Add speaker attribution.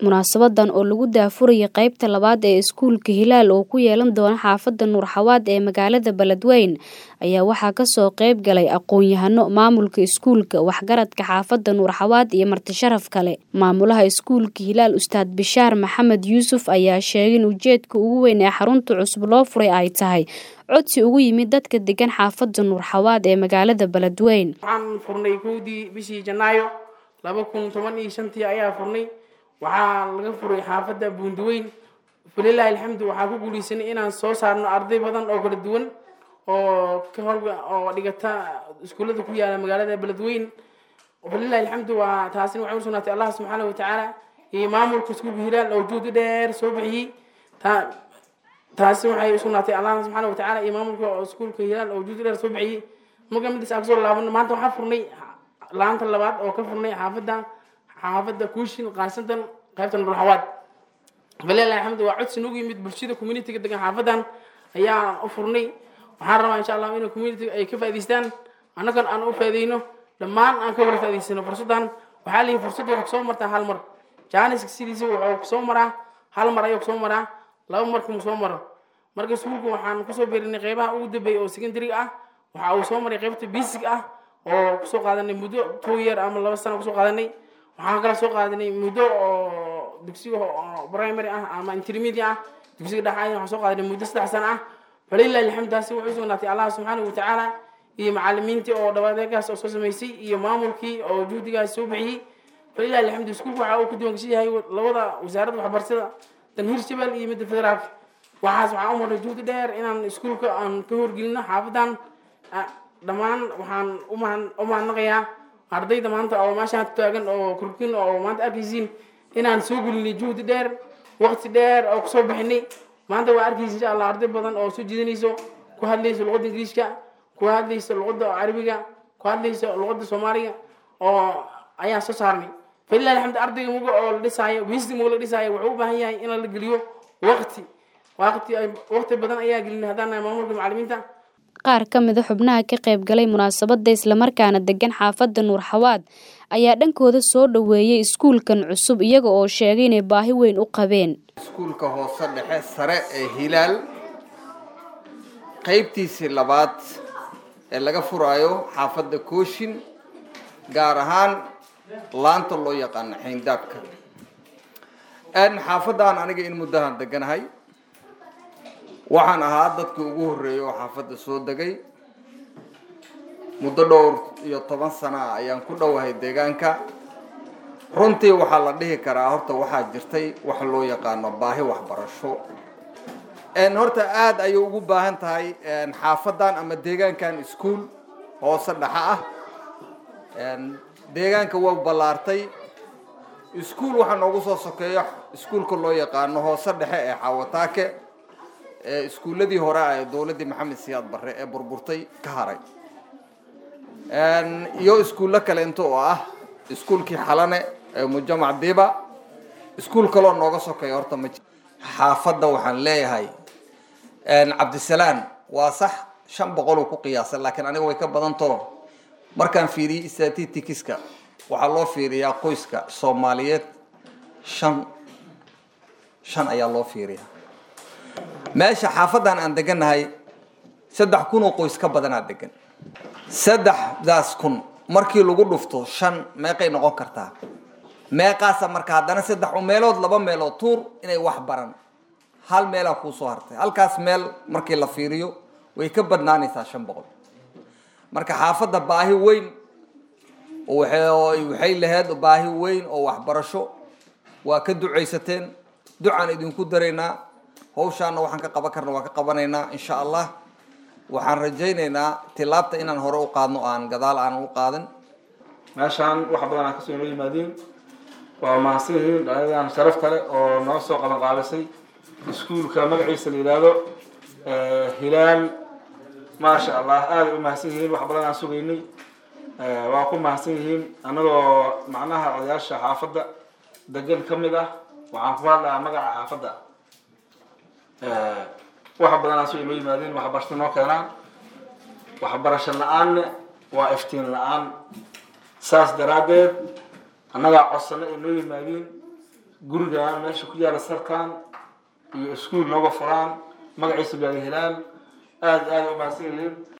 Speaker 1: Munaasabadan oo lagu daafurayay qaybta labaad ee iskuulka Hilaal oo ku yeelan doona xaafadda Nuur Xawaad ee magaalada Beledweyne ayaa waxaa kasoo qayb galay aqoon-yahano maamulka iskuulka, waxgaradka xaafadda Nuur Xawaad iyo marti sharaf kale. Maamulaha iskuulka Hilaal Ustaad Bishaar Maxamed Yuusuf ayaa sheegay in ujeedka ugu weyn ee xarunta cusub loo furay ay tahay codsi uga yimid dadka degan xaafadda Nuur Xawaad ee magaalada Beledweyne.
Speaker 2: waxaan furnay kowdii bishii janaayo laba kun toban iyo shantii ayaa furnay waxaa laga furay xaafadda buundiweyn falilaahi alxamdu waxaa ku guuleysanay inaan soo saarno arday badan oo kala duwan oo ka howlga oo dhigata iskuullada ku yaala magaalada beledweyne falilaahi alxamdu waa taasina waxay u sugnaatay allah subxaana wa tacaala iyo maamulka iskuulka hilaal oo juhdi dheer soo bixiyey taa taasi waxay usugnaatay allah subxaana wa tacaala iyo maamulka iskuulka hilaal oo juhdi dheer soo bixiyey marka midaas aan kasoo laabano maanta waxaa furnay laanta labaad oo ka furnay xaafadda xaafadda kuushin qaarsantan qaybta nuur xawaad falilaahi alxamdu waa codsi nagu yimid bulshada communitiga degan xaafaddan ayaa u furnay waxaan rabaa insha allah in community ay ka faa'idaystaan annagan aan u faa'iidayno dhammaan aan ka wada faa'idaysano fursaddan waxaa leeyahay fursadda waxaa kusoo martaa hal mar jaaniska sidiisa wuxuu kusoo maraa hal mar ayuu kusoo maraa laba marka mu soo maro marka iskuulka waxaan kusoo beerinay qeybaha ugu dambeeya oo secondary ah waxa uu soo maray qeybta basic ah oo kusoo qaadanay muddo two year ama laba sano kusoo qaadanay waxaan kala soo qaadanay muddo oo dugsiga primary ah ama intermediate ah dugsiga dhexe waxaan soo qaadanay muddo saddex sano ah falilahi alxamdaasi wuxuu sugnaatay allah subxaanahu watacaala iyo macalimiintii oo dhawadeegaas oo soo samaysay iyo maamulkii oo juhdigaas soo bixiyey falilahi alxamdu iskuulka waxa uu ku diiwaangashan yahay labada wasaaradda waxbarashada tan hirshabelle iyo midda federaalka waxaas waxaan u marnay juhdi dheer inaan iskuulka aan ka horgelino xaafadan dhammaan waxaan u mahadnaqayaa ardayda maanta oo meeshaan taagan oo kurkin oo maanta arkaysiin inaan soo gelinay juhdi dheer waqti dheer oo kusoo bixinay maanta waa arkaysa insha allah arday badan oo soo jiidanayso ku hadlayso luqadda ingiriishka ku hadlayso luqadda carabiga ku hadlayso luqadda soomaaliga oo ayaan soo saarnay falilah alxamdu ardayga muga oo la dhisaayo wisdi muga la dhisaayo wuxuu u baahan yahay in la geliyo waqti waqti waqti badan ayaa gelinay haddaan nahay maamulka macalimiinta
Speaker 1: qaar ka mid a xubnaha ka qayb galay munaasabadda islamarkaana degan xaafadda nuur xawaad ayaa dhankooda soo dhoweeyey iskuulkan cusub iyaga oo sheegay inay baahi weyn u qabeen
Speaker 3: iskuulka hoose dhexe sare ee hilaal qaybtiisii labaad ee laga furaayo xaafadda kooshin gaar ahaan laanta loo yaqaano xayndaabka xaafaddan aniga in muddahan deganahay waxaan ahaa dadkii ugu horreeyay oo xaafadda soo degay muddo dhowr iyo toban sana ah ayaan ku dhowahay deegaanka runtii waxaa la dhihi karaa horta waxaa jirtay wax loo yaqaano baahi waxbarasho horta aada ayay ugu baahan tahay xaafaddan ama deegaankan iskuol hoose dhexe ah deegaanka waa ballaartay iskuol waxaa noogu soo sokeeyo iskuolka loo yaqaano hoose dhexe ee xawataake iskuulladii hore ah ee dowladdii maxamed siyaad barre ee burburtay ka haray iyo iskuullo kaleento oo ah iskuulkii xalane ee mujamac diba iskuul kaloo nooga sokeeya horta ma xaafadda waxaan leeyahay cabdisalaan waa sax shan boqoluu ku qiyaasay laakiin aniga way ka badantao markaan fiiriyey statistikiska waxaa loo fiiriyaa qoyska soomaaliyeed shan shan ayaa loo fiiriyaa meesha xaafaddan aan degannahay saddex kun oo qoys ka badanaa degan saddexdaas kun markii lagu dhufto shan meeqay noqon kartaa meeqaasa marka haddana saddex meelood laba meelood tuur inay wax baran hal meelaa kuusoo hartay halkaas meel markii la fiiriyo way ka badnaanaysaa shan boqol marka xaafadda baahi weyn waxay lahayd baahi weyn oo waxbarasho waa ka ducaysateen ducaan idinku daraynaa hawshaana waxaan ka qaban karna waan ka qabanaynaa insha allah waxaan rajaynaynaa tilaabta inaan hore u qaadno aan gadaal aan u qaadan
Speaker 4: meeshaan wax badan aan kasoo noo yimaadiin waa mahadsan yihiin dhalinyaradan sharafta leh oo noo soo qaban qaabisay iskuulka magaciisa la yidhaahdo hilaal maasha allah aaday u mahadsan yihiin wax badan aan sugaynay waa ku mahadsan yihiin annagoo macnaha odayaasha xaafadda degan ka mid ah waxaan ku hadlayaa magaca xaafadda wax badan aan soo inoo yimaadeen waxbarasho noo keenaan waxbarasho la-aanne waa iftiin la-aan saas daraaddeed annagaa codsano ay noo yimaadiin gurigaan meesha ku yaala sarkan iyo iskuol nooga furaan magaciisa laada hilaal aada aada u mahadsan yihiin